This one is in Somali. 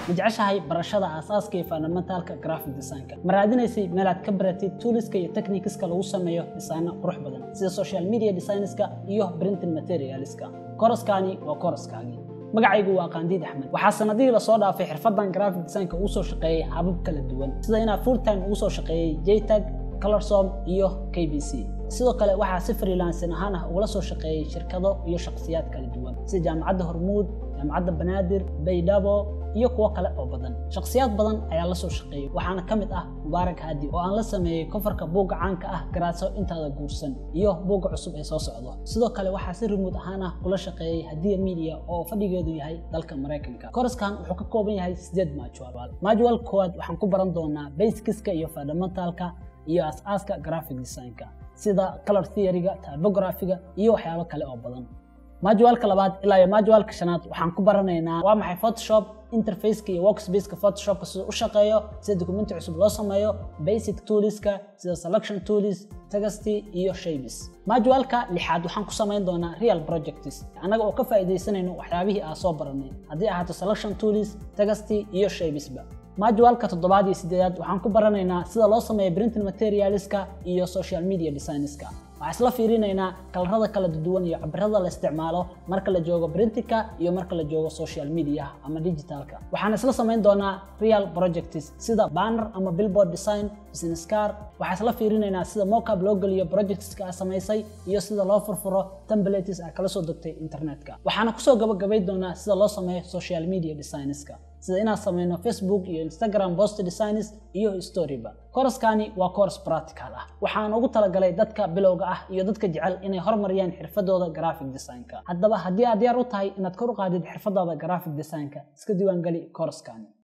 ma jeceshahay barashada aasaaska iyo fundamentalka graphic designka ma raadinaysay meelaad ka baratid tooliska iyo techniceska lagu sameeyo dhisaano qurux badan sida social media designeska iyo printing materialska koroskani waa koroskaagii magacaygu waa qaandiid axmed waxaa sanadihii lasoo dhaafay xirfadan graphic designka ugu soo shaqeeyey habab kala duwan sida inaa full time ugu soo shaqeeyey jtag colorsom iyo k b c sidoo kale waxaa si freelancing ahaan ah ugala soo shaqeeyey shirkado iyo shakhsiyaad kala duwan sida jaamacadda hormuud jaamacadda banaadir baydhabo iyo kuwo kale oo badan shakhsiyaad badan ayaa la soo shaqeeyey waxaana ka mid ah mubaarak haadi oo aan la sameeyey kofarka buugga caanka ah garaadso intaada guursan iyo buugga cusub ee soo socdo sidoo kale waxaa si remood ahaan ah kula shaqeeyey hadiya media oo fadhigeedu yahay dalka maraykanka koraskan wuxuu ka kooban yahay sideed maajual maajual koowaad waxaan ku baran doonaa basicska iyo fundamentalka iyo as-aaska graphic designka sida color theoryga typographiga iyo waxyaabo kale oo badan majualka labaad ilaa iyo majualka shanaad waxaan ku baranaynaa waa maxay photoshop interfaceka iyo workspaceka photoshopka sida u shaqeeyo sida documenti cusub loo sameeyo basic tooliska sida selection tools tegasty iyo shapes majualka lixaad waxaan ku samayn doonaa real projects annaga oo ka faa'iidaysanayno waxyaabihii aan soo baranay haddii ahaato selection tools tegasty iyo shapesba majualka toddobaad iyo sideedaad waxaan ku baranaynaa sida loo sameeyo printing materialska iyo social media designeska waxaan isla fiirinaynaa kalarada kala duwan iyo cabirada la isticmaalo marka la joogo printingka iyo marka la joogo social media ama digitalka waxaan isla samayn doonaa real projects sida banner ama billboard design business card waxaan isla fiirinaynaa sida mockup loo geliyo projectska aad samaysay iyo sida loo furfuro templates aad kala soo degtay internetka waxaana kusoo gabagabay doonaa sida loo sameeyo social media designeska sida inaan sameyno facebook iyo instagram post designs iyo storyba koroskani waa course practical ah waxaan ugu talagalay dadka bilowga ah iyo dadka jecel inay horumariyaan xirfadooda graphic designka haddaba haddii aad diyaar u tahay inaad kor u qaadid xirfadaada graphic designka iska diiwaangeli koroskani